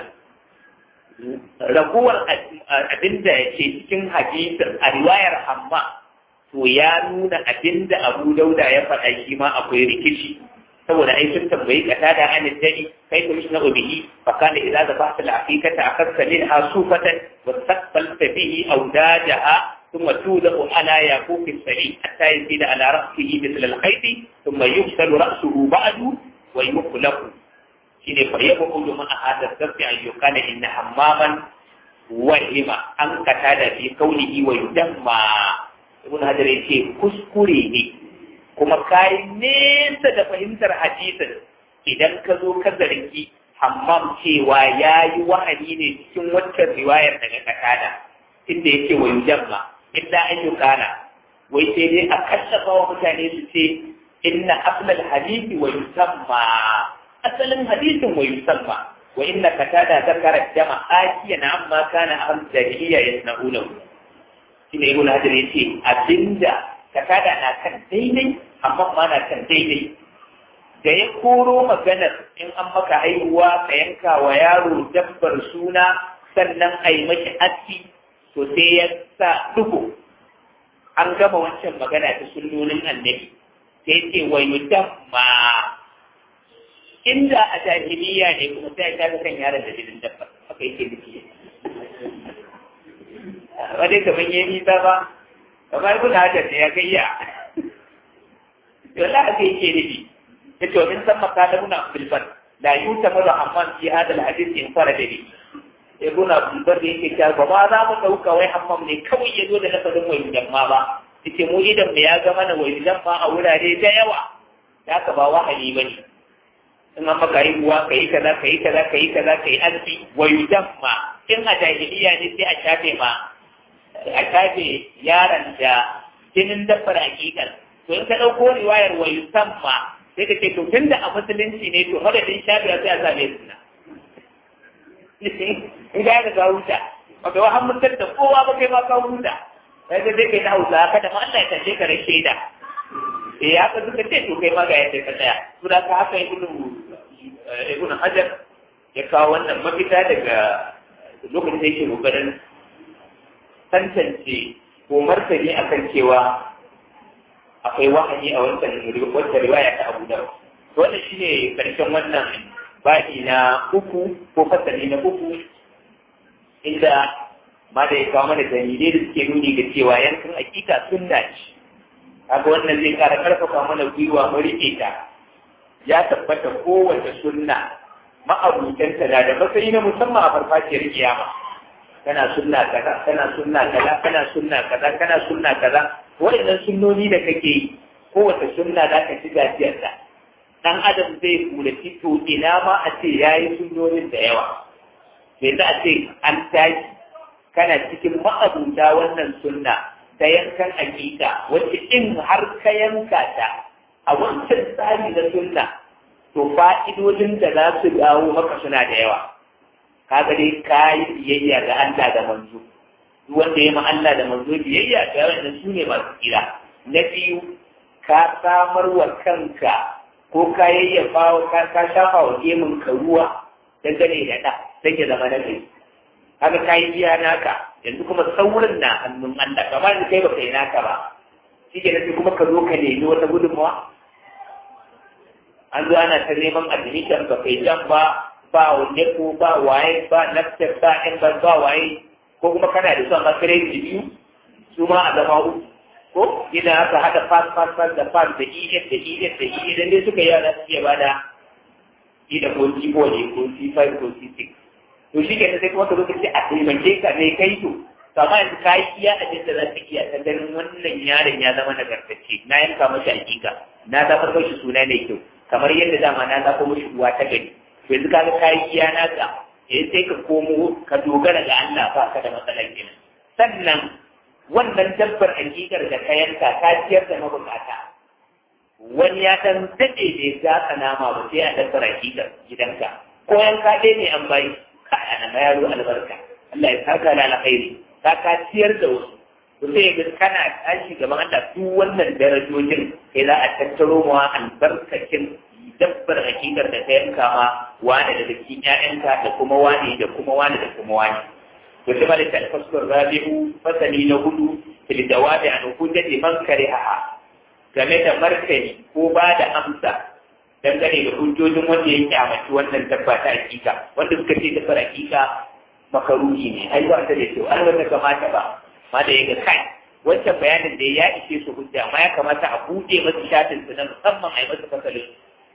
raguwar abinda yake cikin hadisin a riwayar hamma to ya nuna abinda abu dauda ya faɗa shi ma akwai rikici saboda ai sun tambayi kata da an dani kai kuma shi na ubihi fa kana idza zabahta al-aqiqata akhadta minha sufatan wa taqbalta bihi awdajaha thumma tudahu ala yaquf as-sari hatta yazida ala ra'sihi mithl al-khayt thumma yufsalu ra'suhu ba'du wa yuqlaqu shine fa yaqulu man ahada sabbi an yuqala inna hammaman wahima an kata da fi kaunihi wa yudamma ibn hajar yace kuskure ne kuma kayi nesa da fahimtar hadisin idan ka zo ka zargi hammam cewa ya yi wahani ne cikin waccan riwayar daga kakada inda yake wa yujamma illa an yi kana wai sai dai a kashafa wa mutane su ce inna aslal hadisi wa yusamma asalin hadisin wa yusamma wa inna katada zakara jama akiyan amma kana ahl jahiliya yasna'unahu shine ibn hajar yace abinda kasada na kan daidai amma ma na kan daidai da ya koro maganar in an maka haihuwa ka yanka wa yaro dabbar suna sannan a yi mashi aski to sai ya sa duhu an gama wancan magana ta sunnonin annabi sai ce wa yudamma inda a jahiliya ne kuma sai ta ga kan yaron da jinin dabbar haka yake nufi wadai kaman yayi nisa ba kamar ibn hajar ne ya kai ya yalla aka yake nufi ya ce min san makana muna filfan la yuta mara amman fi hada alhadith in fara da ni ibn abdulbar da yake cewa ba ma za mu dauka wai hammam ne kawai ya zo da lafazin wai jamma ba yace mu idan mu ya ga mana wai jamma a wurare da yawa da ka ba wahayi bane in an maka haihuwa ka yi kaza ka yi kaza ka yi kaza ka yi arziki wa yudamma in a jahiliya ne sai a shafe ma a shafe yaron da jinin dabbar hakikar to in ka ɗauko riwayar wa yusamma sai ka ce to tun da a musulunci ne to madadin shafe sai a same suna in ga ya ga huta ba kai wa mutar da kowa ba kai ma ka huta sai ka zai kai na hausa kada ma Allah ya tashe ka rashe da eh haka suka ce to kai ma ga yadda ka tsaya to da ka haka ibnu ibnu hajar ya kawo wannan mafita daga lokacin da yake kokarin tantance ko martani akan cewa akwai wahayi a wancan wata riwaya ta Abu Dawud wannan shine karshen wannan baɗi na uku ko fasali na uku inda ma da ya kawo mana dalilai da suke nuni ga cewa yankan akika sunna ce kaga wannan zai kara karfafa mana gwiwa mu rike ta ya tabbata kowace sunna ma'abutanta na da matsayi na musamman a farfajiyar kiyama kana sunna kaza kana sunna kaza kana sunna kaza kana sunna kaza waɗannan sunnoni da kake yi kowace sunna za ka ci gajiyarta dan adam zai kulaci to ina ma a ce ya yi sunnonin da yawa sai za a ce an tashi kana cikin ma'abuta wannan sunna ta yankan hakika wacce in har ka yanka ta a wancan tsari na sunna to fa'idodin da za su dawo maka suna da yawa kaga dai ka yi biyayya ga Allah da manzo duk wanda ya ma Allah da manzo biyayya ga wannan su ne masu kira na biyu ka samar wa kanka ko ka yayyafa ka ka shafa wa gemun ka ruwa dangane da da sai ya zama na kai kaga ka yi biya naka yanzu kuma saurin na hannun Allah kamar da kai baka yi naka ba shi ke nafi kuma ka zo ka nemi wata gudunmawa an zo ana ta neman admission ba kai jan ba ba wanne ko ba waye ba nafsir ba in ba ba waye ko kuma kana da son makarai da biyu su ma a zama uku ko ina aka haɗa fas fas fas da fas da EF da EF da EF idan dai suka yi yara su iya bada E da ko C4 ne ko C5 ko C6 to shi ke sai kuma ka zo ka ce a taimake ka ne kai to to amma yanzu ka yi iya abin da za ka iya ta ganin wannan yaron ya zama nagartacce na yanka mashi hakika na zafar mashi suna mai kyau kamar yadda dama na zafar mashi uwa ta gari yanzu ka ga ka yi iya naka eh sai ka komo ka dogara ga Allah ba ka da matsalar kenan sannan wannan dabbar hakikar da ka yanka ka ciyar da mabukata wani ya dan daɗe ne za ka nama ba sai a dabbar hakikar gidanka ko yanka ɗaya ne an bayi ka ana ma yaro albarka Allah ya saka da alkhairi ka ka ciyar da wasu to sai ga kana tashi gaban Allah duk wannan darajojin sai za a tattaro ma albarkacin dabbar hakikar da ka yanka ma wani da cikin ƴaƴanka da kuma wani da kuma wani da kuma wani وشملت الفصل الرابع فصلي نهدو في الجواب عن حجة من كرهها game da martani ko ba da amsa dangane da hujjojin wanda ya kyamaci wannan dabba ta hakika wanda suka ce dabbar hakika makaruhi ne ai ba ta da kyau an wanda kamata ba ma da yaga kai wancan bayanin da ya ishe su hujja amma ya kamata a buɗe masu shafin su na musamman a yi masa fasalin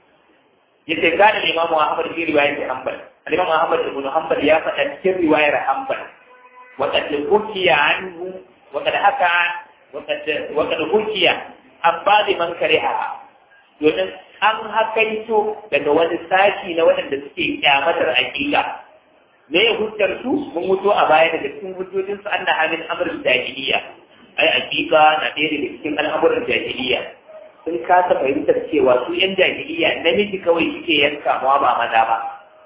yace kana imamu Ahmad fi riwayat Hanbal al-Imam Ahmad ibn Hanbal ya faɗa cikin riwayar Hanbal wa qad hukiya anhu wa qad haka wa qad wa qad hukiya abba man kariha domin an hakaito daga wani sashi na waɗanda suke kyamatar aƙiƙa me ya hujjar su mun mutu a baya daga cikin hujjojin su anna hamil amrul jahiliya ai aƙiƙa na ɗaya daga cikin al'amuran jahiliya sun kasa fahimtar cewa su yan jahiliya namiji kawai suke yanka ma ba maza ba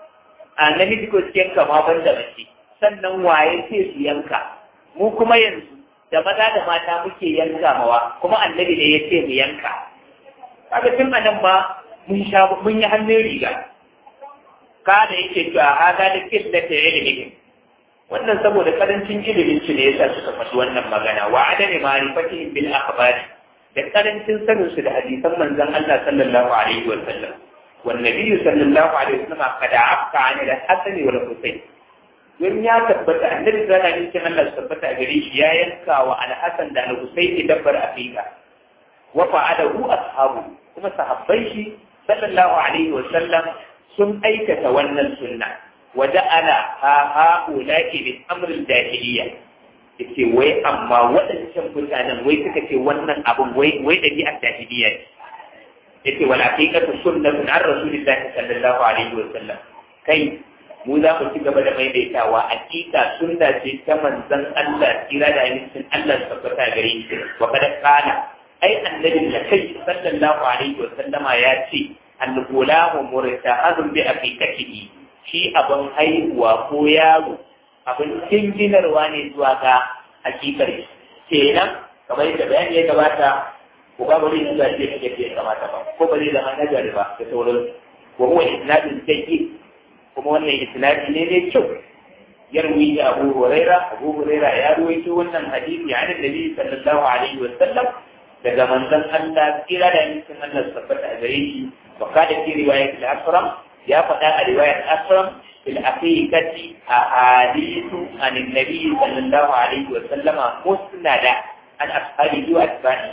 a namiji kawai suke yanka ma ban da mace sannan waye ce su yanka mu kuma yanzu da maza da mata muke yanka mawa kuma annabi ne ya ce mu yanka kaga tun a nan ma mun sha mun yi hannun riga ka da yake cewa hada da killata ilimi wannan saboda karancin ilimin su ne yasa suka faɗi wannan magana wa adami ma'rifatihim bil akhbari da karancin sanin su da hadisan manzon Allah sallallahu alaihi wa sallam wan nabi sallallahu alaihi wa sallam kada afka an da hasani wal husayn don ya tabbata annabi sallallahu alaihi wa sallam Allah tabbata gare shi ya yanka wa al-hasan da al-husayn dabbar aqiqa wa fa'alahu ashabu kuma sahabbai shi sallallahu alaihi wa sallam sun aikata wannan sunna wa ja'ala ha ha'ula'i bi amril jahiliyya yace wai amma waɗancan mutanen wai suka ce wannan abun wai wai ɗabi'ar jahiliya ne yace wal haqiqatu sunnatun an rasulillahi sallallahu alaihi wa sallam kai mu za mu ci gaba da maimaitawa hakika sunna ce ta manzon Allah kira da hadisin Allah tabbata gare shi wa kada kana ai annabi da kai sallallahu alaihi wa sallama ya ce al-gulamu murtahadun bi aqiqatihi shi abin haihuwa ko yaro abin jinginarwa ne zuwa ga hakikar kenan kamar yadda bayani ya gabata ko ba bari zuwa ce kake ya kamata ba ko ba zai zama nagari ba da sauran wa huwa isnadun sayyi kuma wannan isnadi ne mai kyau yarwi da Abu Huraira Abu Huraira ya ruwaito wannan hadisi an Annabi sallallahu alaihi wa sallam daga manzon Allah kira da yankin Allah tabbata a gare shi wa kada fi riwayat al-Asram ya faɗa a riwayat Asram في الحقيقة أحاديث عن النبي صلى الله عليه وسلم مسندة عن أصحابه وأتباعه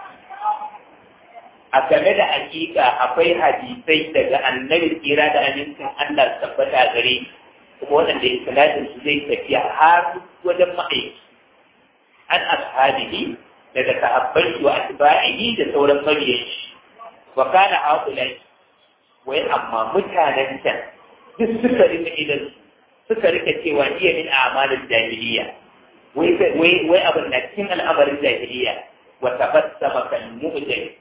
a game da hakika akwai hadisai daga annabi tsira da amincin Allah tabbata gare kuma waɗanda isnadin su zai tafiya har wajen ma'aiki an ashabihi daga sahabbai wa atba'ihi da sauran mabiyan shi wa kana haulai wai amma mutanen can duk suka rika idan suka rika cewa iya min a'malin jahiliya wai wai wai abin da cikin al'amarin jahiliya wa tabassama kal mu'jam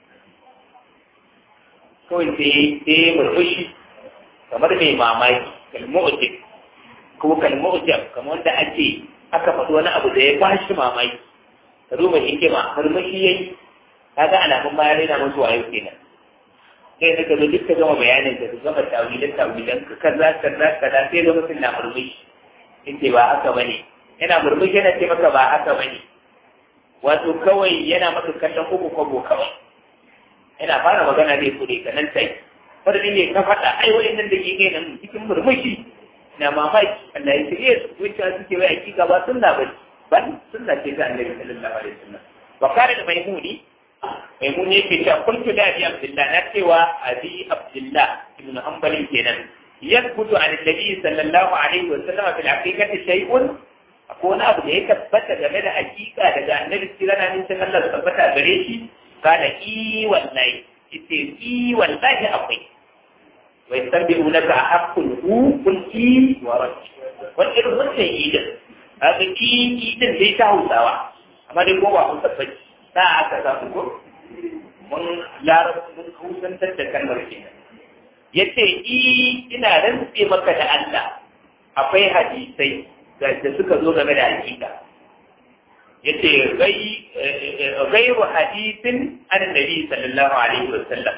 kawai sai sai murmushi kamar mai mamaki kal mu'jam ko kal mu'jam kamar wanda ake aka faɗi wani abu da ya bashi mamaki ka duba hikima murmushi yayi kaga alamun ma ya rena musu wayo kenan sai da kazo duk ka gama bayanin ka gama tawilan tawilan ka kaza kaza kaza sai ga mutum na murmushi yace ba haka bane yana murmushi yana ce maka ba haka bane wato kawai yana maka kallon uku kwabo kawai yana fara magana zai kure ka nan sai fardi ne ka faɗa ai wa'annan da ke nan cikin murmushi na mamaki Allah ya shirye su wacce suke wai hakika ba sunna ba ba sunna ce ta annabi sallallahu alaihi wasallam wa kare da maimuni maimuni yake cewa kuntu da abi abdullah na cewa abi abdullah ibn hanbal kenan yathbutu an annabi sallallahu alaihi wasallam fil haqiqati shay'un akwai wani abu da ya tabbata game da hakika daga annabi sirana min san Allah tabbata gare shi kana i wallahi ite i wallahi akwai wa yastabi'unaka haqqun hu qul i wa rabbi wani irin wannan idan haka ki idan dai ta hausawa amma dai ko ba kun tabbaci da aka samu ko mun larabci mun kusantar da kalmar kenan yace i ina rantse maka da Allah akwai hadisai da suka zo game da hakika yace gai gairu hadisin annabi sallallahu alaihi wasallam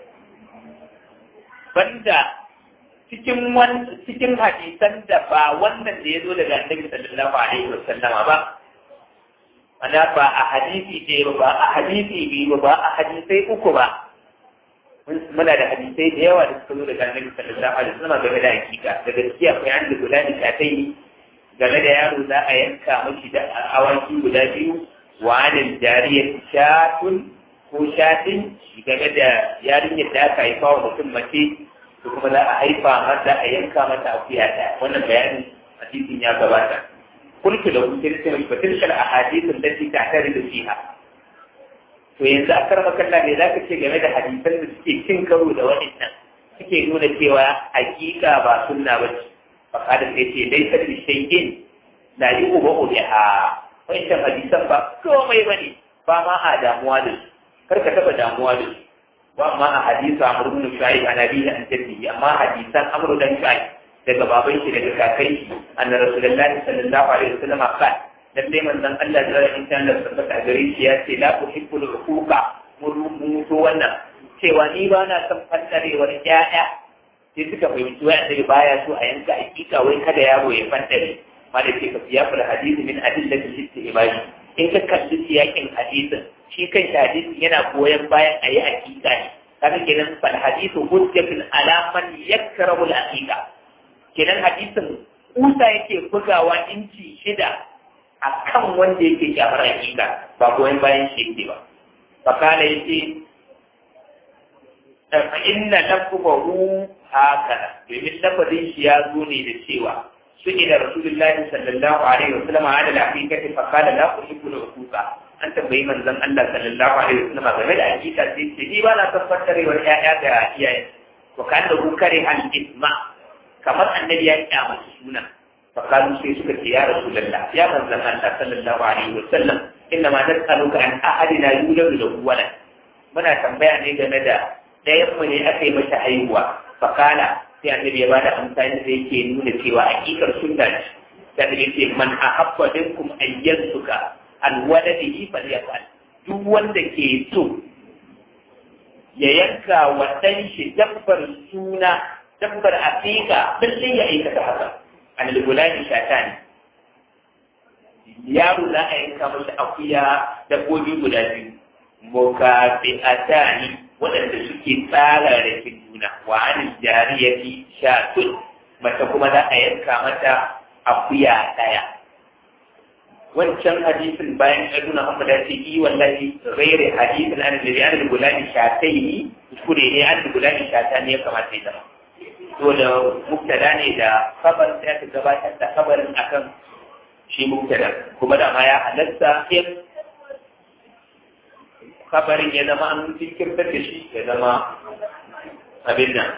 banda cikin wan cikin hadisan da ba wannan da ya zo daga annabi sallallahu alaihi wasallam ba ana ba a hadisi ɗaya ba ba a hadisi biyu ba ba a hadisai uku ba muna da hadisai da yawa da suka zo daga annabi sallallahu alaihi wasallam game da hakika da gaskiya akwai an da guda da shatai game da yaro za a yanka mashi da awaki guda biyu wa anil jariyat shatun ko shatin game da yarinyar da aka haifa wa mutum mace ko kuma za a haifa mata a yanka mata akuya ɗaya wannan bayanin hadisin ya gabata kulku da kuke da cewa batil kal ahadithun lati ta'taridu fiha to yanzu a karma kalla ne zaka ce game da hadisan da suke cin karo da waɗannan suke nuna cewa hakika ba sunna ba ce fa kada sai ce dai sai shay'in la yu'bu biha wancan hadisan ba komai bane ba ma a damuwa da su kar ka taba damuwa da su wa amma a hadisa amr ibn shu'aib an abihi an jaddihi amma hadisan amr dan shu'aib daga baban shi daga kakai shi anna rasulullahi sallallahu alaihi wasallam qala lalle manzon Allah da ran insan da tabbata gare shi ya ce la uhibbul huquqa mun to wannan cewa ni ba na son fantarewar ƴaƴa sai suka fahimci wai annabi baya so a yanka hakika wai kada yaro ya fantare ma da ke kafiya fil hadisi min adillatil istihbabi in ka kalli siyakin hadisin shi kan shi hadisin yana goyon bayan a yi hakika ne kaga kenan fal hadisu hujjatun ala man yakrahu al haqiqa kenan hadisin kusa yake bugawa inci shida a kan wanda yake kyamar hakika ba goyon bayan shi yake ba fakala yace fa inna lafzahu hakana domin lafazin shi ya zo ne da cewa su ila rasulullahi sallallahu alaihi wa sallam ala al-haqiqati fa qala la uhibbu al-uquqa an tambayi manzon Allah sallallahu alaihi wa sallam game da hakika sai ce ni ba na tabbatar wa ƴaƴa ga iyaye wa kana hu kare al-isma kamar annabi ya kyamata suna fa kalu sai suka ce ya rasulullah ya manzon Allah sallallahu alaihi wa sallam inna ma nas'aluka an ahadina yuladu lahu walad muna tambaya ne game da ɗayan mu ne aka yi masa haihuwa fakala sai annabi ya bada amsani da yake nuna cewa hakikar sunna ce sai annabi ce man ahabba minkum ayyansuka an waladihi falyafal duk wanda ke so ya yanka wa dan shi dabbar suna dabbar aqiqa lalle ya aikata haka an al-gulani shatani yaro za a yanka masa akuya dabbobi guda biyu mukafi'atani waɗanda suke tsara rikin juna wa an jariyati shatun mace kuma za a yanka mata akuya ɗaya wancan hadisin bayan ya nuna Muhammad ya ce yi wallahi ghairi hadisin an da an da gulani shatai kuskure ne an da gulani shata ne ya kamata ya zama to da mubtada ne da khabar sai aka gabatar da khabarin akan shi mubtada kuma da ma ya halatta in kabarin ya zama an jinkirtar da shi ya zama abin nan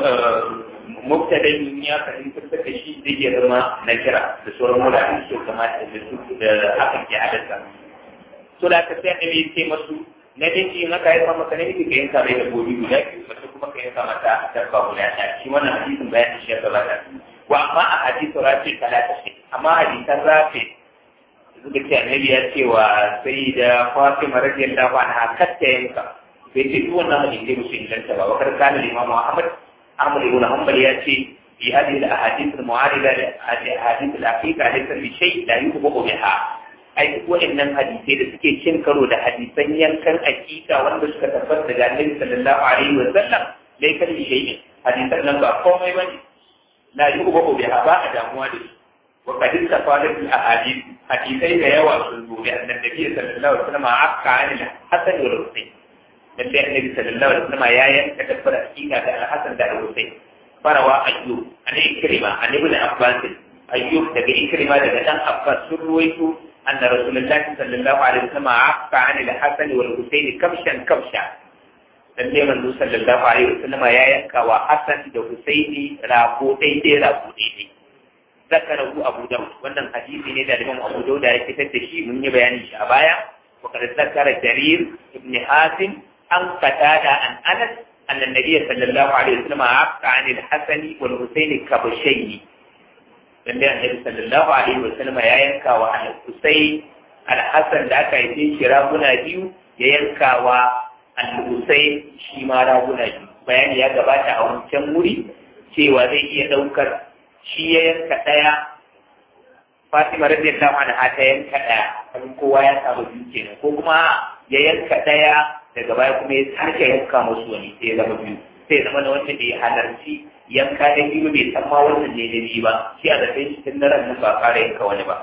mubtadin ya fahimtar da shi zai iya zama na kira da sauran wurare su kamata da su da hakan ke haddasa so da aka sai annabi ya ce masu na dinki in aka haifa maka namiji ka yanka mai dabbobi guda biyu mace kuma ka yanka mata dabba guda ɗaya shi wannan hadisin bayan shi ya gabata wa amma a hadisin rafi talata ce amma hadisan rafi suka ce annabi ya ce wa sai da fatima radiyallahu anha katta yanka bai ce duk wannan hadisi musu inganta ba wakar kana limamu ahmad ahmad ibn hanbal ya ce في هذه الأحاديث المعارضة لأحاديث العقيقة ليس بشيء لا يطبق بها ai duk waɗannan hadisai da suke cin karo da hadisan yankan akika wanda suka tabbata daga Annabi sallallahu alaihi wa sallam dai kan shay'in hadisan nan ba komai bane la yubu bi ba a damuwa da su wa qad tafadat al ahadith hadisai da yawa sun zo da Annabi sallallahu alaihi wa sallam akka an al hasan wa husayn dan da Annabi sallallahu alaihi wa sallam ya yanka dabbar akika da al hasan da al husayn farawa ayyub an ikrima an ibn abbas ayyub daga ikrima daga dan abbas sun ruwaito أن رسول الله صلى الله عليه وسلم عفى عن الحسن والحسين كبشا كبشا lalle manzo sallallahu alaihi wasallam ya yanka wa Hassan da Husaini rako daidai rako daidai zakarahu Abu Dawud wannan hadisi ne da Imam Abu Dawud ya fitar da shi mun yi bayani shi a baya wa kad zakara Jarir ibn Hasim an qatada an Anas أن النبي صلى الله عليه وسلم عفى عن الحسن والحسين كبشين dan da annabi sallallahu alaihi wa sallama ya yanka wa al-Husayn al-Hasan da aka yi shi raguna biyu ya yanka wa al-Husayn shi ma raguna biyu bayani ya gabata a wancan wuri cewa zai iya daukar shi ya yanka daya Fatima radiyallahu anha ta yanka daya kan kowa ya samu biyu kenan ko kuma ya yanka daya daga baya kuma ya sake yanka musu wani sai ya zama biyu sai zama na wanda bai halarci yanka da biyu bai san ma wannan ne da biyu ba shi a da sai shi tun nan ba fara yanka wani ba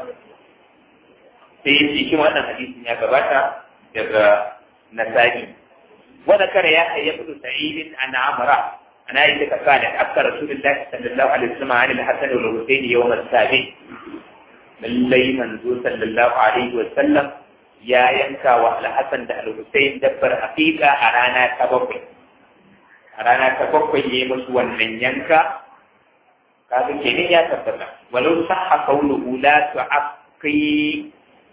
sai yace shi wannan hadisin ya gabata daga nasa'i wa zakara ya hayya ibn sa'id an amra ana yi ta kana akka rasulullahi sallallahu alaihi wasallam an al-hasan wal husayn yawm as-sabi lallai manzo sallallahu alaihi wasallam ya yanka wa al-hasan da al-husayn dabbar aqiqa a rana ta bakwai a rana ta bakwai ya yi musu wannan yanka kaga kenan ya tabbata walau sahha qawluhu la tu'aqi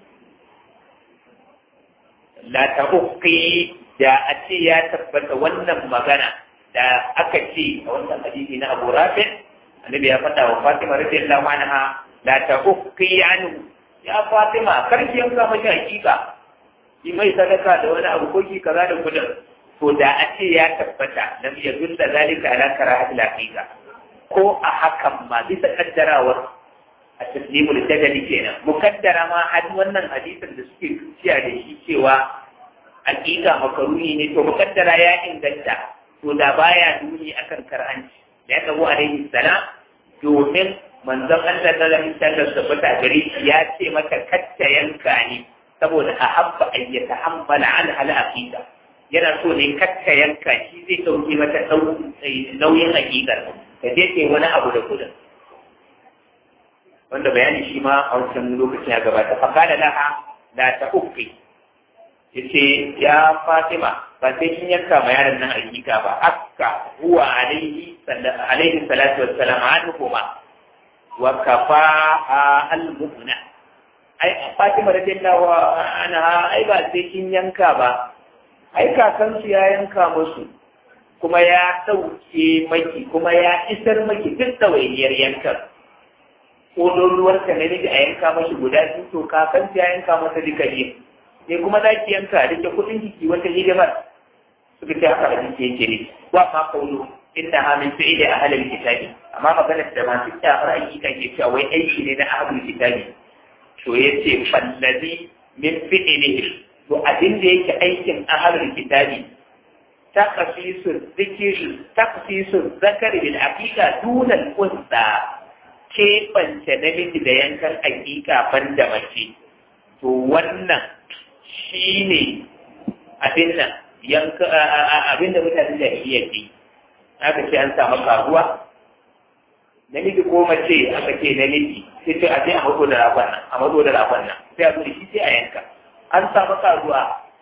la ta'uqi da a ce ya tabbata wannan magana da aka ce a wannan hadisi na Abu Rafi annabi ya faɗa wa Fatima radiyallahu anha la ta'uqi anhu ya Fatima karki yanka mashi hakika yi mai sadaka da wani abu ko ki kaza da kudin to da a ce ya tabbata lam yadul da zalika ala karahatil haqiqa ko a hakan ma bisa kaddarawar a taslimul jadali kenan mukaddara ma had wannan hadisin da suke tuciya da shi cewa haqiqa makaruni ne to mukaddara ya inganta to da baya duni akan karhanci da ya tabo alaihi salam domin manzon Allah da alaihi sallam tabbata gare shi ya ce maka katta yanka ne saboda a habba ayyata hammala an hal aqida yana so ne kakka yanka shi zai ɗauki mata nauyin hakikar ka je ke wani abu da kudin wanda bayani shi ma a wancan lokacin ya gabata fakada laha la ta ukki yace ya Fatima ba sai kin yanka ma yaron nan hakika ba akka huwa alaihi alaihi salatu wassalam anhuma wa kafa al-mu'mina ai Fatima radiyallahu anha ai ba sai kin yanka ba ai kakansu ya yanka musu kuma ya ɗauke maki kuma ya isar maki duk ɗawainiyar yankan ƙololuwar ka na miji a yanka mashi guda biyu to kakansu ya yanka masa duka biyu sai kuma za ki yanka da ke kuɗin jiki wata hidimar suka ce haka abinci yake ne wa ma kaulu inna ha min fi'li ahlil kitabi amma maganar da masu kyamar ayyuka ke cewa wai aiki ne na ahlul kitabi to yace fallazi min fi'lihi to abin da yake aikin ahalul kitabi taqsisul zikri taqsisul zakari bil aqiqa duna al unsa ke bance namiji da yankan aqiqa ban da mace to wannan shine abin nan yanka abin da mutane da iya yi aka ce an samu karuwa namiji ko mace aka ce namiji sai ce a je a mazo da ragon nan a mazo da ragon nan sai a zo da shi sai a yanka an samu karuwa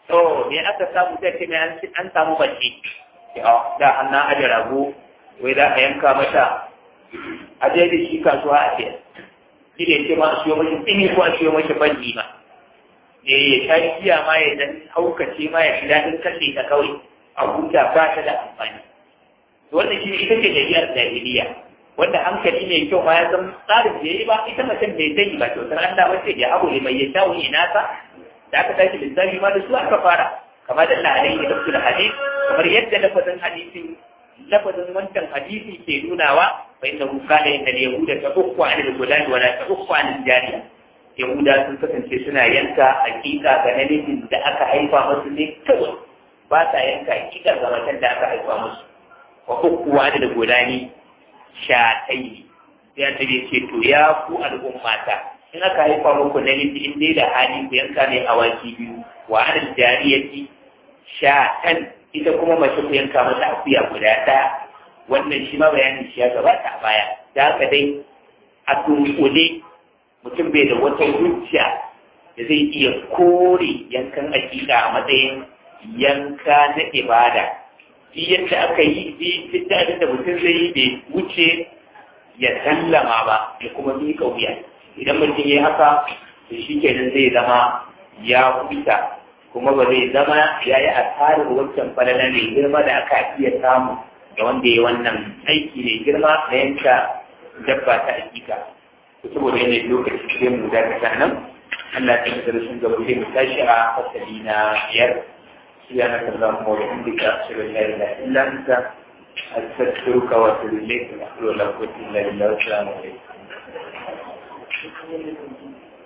to me aka samu sai ce mai an samu bace da hannun aje rago wai za a yanka mata a je da shi kasuwa a ce shi ne ce ma a siyo mashi tsini ko a siyo mashi banji ma ne ya sha giya ma ya dan haukace ma ya fi daɗin kalle ta kawai a huta ba ta da amfani wannan shi ita ce jami'ar jahiliya wanda hankali mai kyau ma ya san tsarin da yi ba ita mutum bai sani ba kyautar Allah ba ce ya abu ne mai ya shawo ina sa da aka tashi lissafi ma da su aka fara kamar da Allah alaihi da su da hadis kamar yadda lafazin hadisin lafazin wancan hadisi ke nunawa fa inna hu kana inda yahuda ta ukku an al-gulan wala ta ukku an al-jariya yahuda sun kasance suna yanka hakika ga namijin da aka haifa musu ne kawai ba ta yanka hakika ga matan da aka haifa musu wa ukku an al-gulani shatai sai annabi ce to ya ku al'ummata in aka haifa muku namiji in dai da hali ku yanka ne awaki biyu wa an al-jariyati shatan ita kuma mace ku yanka mata akuya guda ɗaya wannan shi ma bayanin shi ya gabata a baya da haka dai a dunkule mutum bai da wata hujja da zai iya kore yankan akida a matsayin yanka na ibada shi yadda aka yi duk da abin da mutum zai yi bai wuce ya sallama ba ya kuma miƙa wuya idan mutum ya haka to shi kenan zai zama ya huta kuma ba zai zama ya yi asarar wancan falala mai girma da aka iya samu da wanda ya wannan aiki mai girma na yanka dabba ta hakika saboda yanayin lokaci sai mu da ta nan Allah ta yi darasin gaba sai mu tashi a fasali na biyar سبحانك اللهم وبحمدك أشهد أن لا إله إلا أنت أستغفرك وأتوب إليك ونحن لا قوة إلا بالله والسلام عليكم